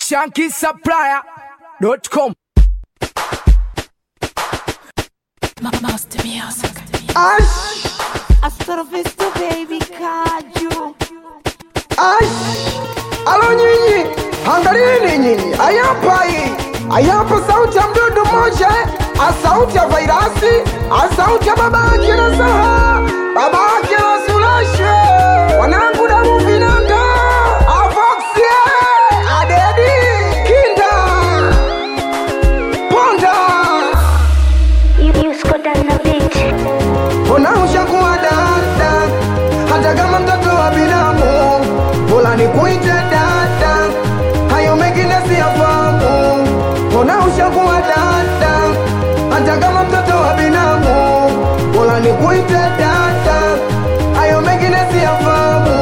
shankisupplier.com Master Music. Ash, Astrofisto baby kaju ash, alo nyinyi, angalieni nyinyi, ayapai, ayapo sauti ya mdudu mmoja, a sauti ya vairasi, a sauti ya baba yake na saha, baba yake na sulashe, wanangu damu vinanga, avoxie, adedi, kinda, ponda, Yusko Dana Beat. Mbona ushakuwa dada, hata kama mtoto wa binamu, bora nikuite dada, hayo mengine siyafahamu. Mbona ushakuwa dada, hata kama mtoto wa binamu, bora nikuite dada, hayo mengine siyafahamu.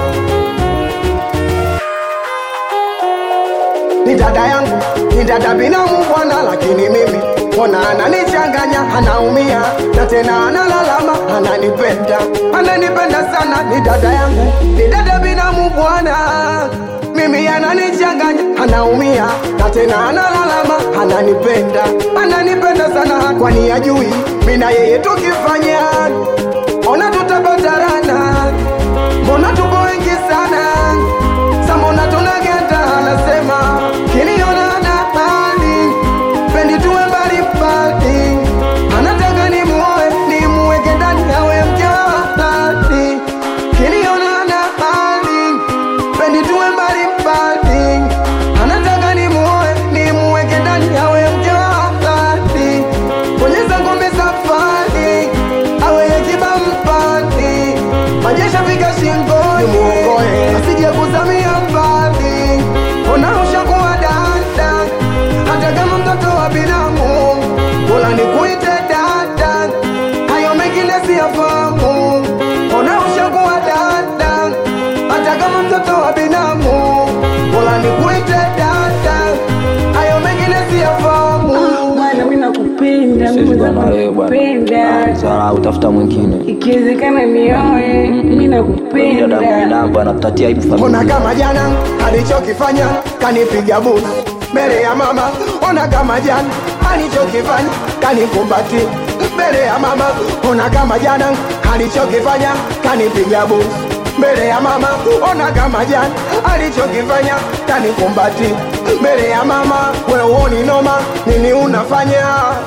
ni dada yangu, ni dada binamu bwana, lakini mimi mbona ananichanganya, anaumia na tena analalama, ananipenda, ananipenda sana. Ni dada yangu, ni dada binamu bwana, mimi ananichanganya, anaumia na tena analalama, ananipenda, ananipenda sana, kwani ajui mimi na yeye tukifanya, ona tutapatarana, mbona tupo wengi sana Samona tunageta anasema kiniona na hali pendi tuwe mbali mbali, anataka ni muoe ni muweke ndani awe mke wa halali. Kiniona na hali pendi tuwe mbali mbali, anataka ni muoe ni muweke ndani awe mke wa halali. Bonyeza ngombe safari awe yakiba mpani majesha fika shingoni muokoe asije kuzamia mbali ona ushakuwa dada hata kama mtoto wa binamu bora nikuite dada hayo mengine siyafahamu ona ushakuwa dada hata kama mtoto wa binamu bora nikuite dada hayo mengine siyafahamu bwana mi nakupenda Siwezi Mungu kuwa na wewe bwana. nakupenda Ah, Sawa, utafuta mwingine. ikiwezekana nioe mi Dada nakupenda mwanangu anatatia aibu Ona familia. kama jana alichokifanya kanipiga busu mbele ya mama. Ona kama jana alichokifanya kanikumbati mbele ya mama. Ona kama jana alichokifanya kanipiga busu mbele ya mama. Ona kama jana alichokifanya kanikumbati mbele ya mama. Wewe uoni noma nini unafanya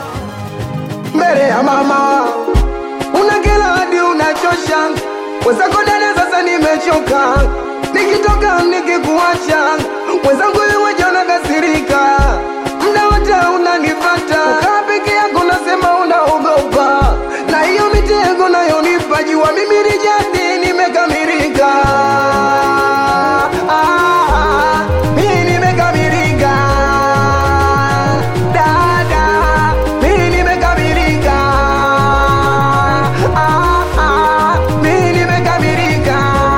mbele ya mama? una kila hadi unachosha mwenzako dada, sasa nimechoka, nikitoka nikikuacha mwenzangu wewe jana kasirika, mda wote unanifata, ukaa peke yako nasema unaogopa, na hiyo mitego nayonipa jua mimi ni jadi nimekamilika. Ah, mimi nimekamilika. Dada, mimi nimekamilika. Ah, ah, mimi nimekamilika.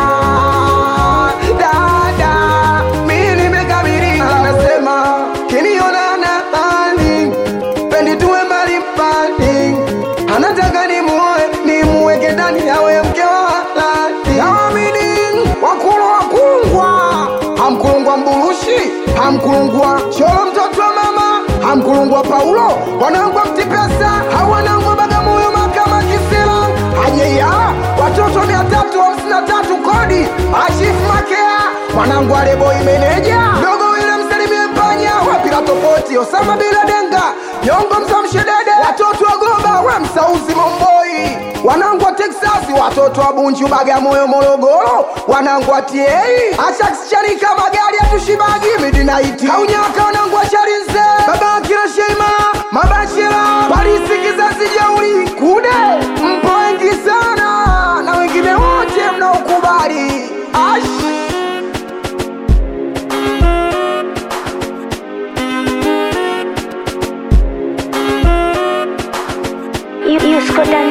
Dada, mimi nimekamilika. Anasema kiniona na hali pendi tuwe mbali mbali, anataka nimuoe nimuweke ndani awe mke wa halali. Naamini wakulu wakungwa, hamkulungwa mburushi, hamkulungwa cholo mtoto wa mama, hamkulungwa Paulo, wanangwa mtipesa, hawanangwa Bagamoyo makama Kisila, ajeya watoto mia tatu hamsini na tatu kodi, ashifu makea, mwanangu aleboi meneja, dogo wile msalimie panya, wapila tofauti, Osama bila denga, nyongo msamshedede, watoto wa Goba, we msauzi Momboi, wanangu wa Texasi, watoto wa Bunju, Bagamoyo, Morogoro, wanangu wa TA, Ashax Charika, magari ya tushibagi, midinaiti, kaunyaka, wanangu wa Charinze, baba akina Sheikh